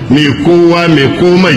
mai kowa mai komai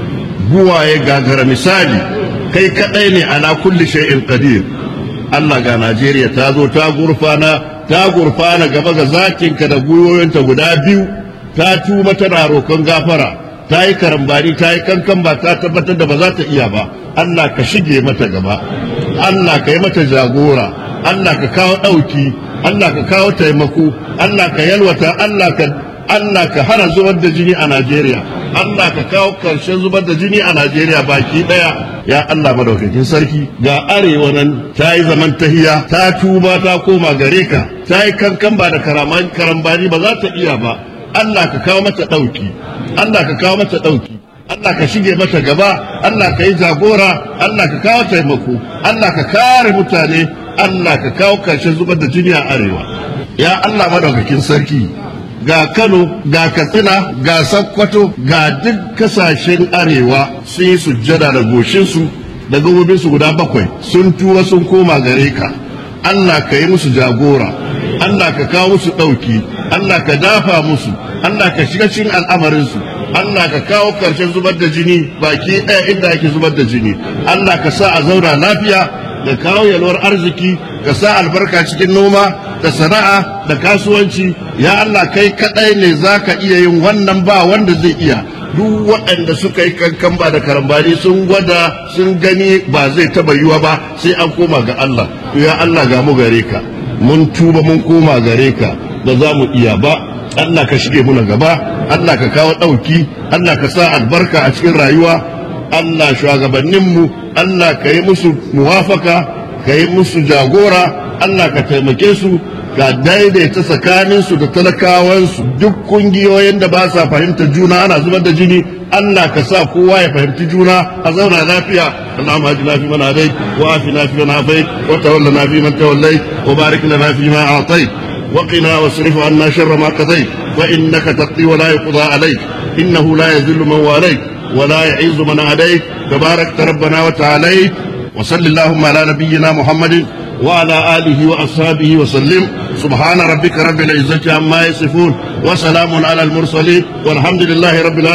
buwaye gagara misali kai kadai ne ala kulli shay'in qadir Allah ga Najeriya ta zo ta gurfana ta gurfana gaba ga zakinka da gwiwoyinta guda biyu ta tuba tana roƙon gafara ta yi karambani ta yi kankan ba ta tabbatar da ba za ta iya ba Allah ka shige mata gaba Allah ka yi mata jagora Allah ka kawo ɗauki Allah ka kawo taimako Allah ka yalwata Allah ka Allah ka hana zubar da jini a Najeriya Allah ka kawo karshen zubar da jini a Najeriya baki daya ya Allah madaukakin sarki ga arewa nan ta yi zaman tahiya ta tuba ta koma gare ka ta yi kankan ba da karambani ba za ta iya ba Allah ka kawo mata ɗauki Allah ka kawo mata ɗauki Allah ka shige mata gaba Allah ka yi jagora Allah ka kawo taimako Allah ka kare mutane Allah ka kawo karshen zubar da jini a arewa ya Allah madaukakin sarki ga Kano ga Katsina ga Sokoto ga duk kasashen arewa sun yi sujjada da goshinsu da gabobinsu guda bakwai sun tura sun koma gare ka Allah ka yi musu jagora Allah ka kawo musu ɗauki Allah ka dafa musu Allah ka shiga cikin al'amarinsu Allah ka kawo ƙarshen zubar da jini baki ɗaya inda ake zubar da jini Allah ka sa a zauna lafiya da kawo yalwar arziki ka sa albarka cikin noma da sana'a da kasuwanci ya Allah kai kaɗai ne za ka iya yin wannan ba wanda zai iya duk waɗanda suka yi kankan ba da karambani sun gwada sun gani ba zai taba yiwa ba sai an koma ga Allah ya Allah ga mu gare ka mun tuba mun koma gare ka ba za mu iya ba Allah ka shige muna gaba Allah ka kawo ɗauki Allah ka sa albarka a cikin rayuwa Allah shugabanninmu Allah ka yi musu muwafaka ka yi musu jagora Allah ka taimake su ka daidaita tsakaninsu da talakawansu duk kungiyoyin da ba sa fahimta juna ana zubar da jini Allah ka sa kowa ya fahimci juna a zauna lafiya اللهم اهدنا فيمن هديت وعافنا فيمن عافيت وتولنا فيمن توليت وبارك لنا فيما اعطيت وقنا واصرف عنا شر ما قضيت فانك تقضي ولا يقضى عليك انه لا يذل من واليت ولا يعز من عاديت تبارك ربنا وتعاليت وصل اللهم على نبينا محمد وعلى آله وأصحابه وسلم سبحان ربك رب العزة عما يصفون وسلام على المرسلين والحمد لله رب العالمين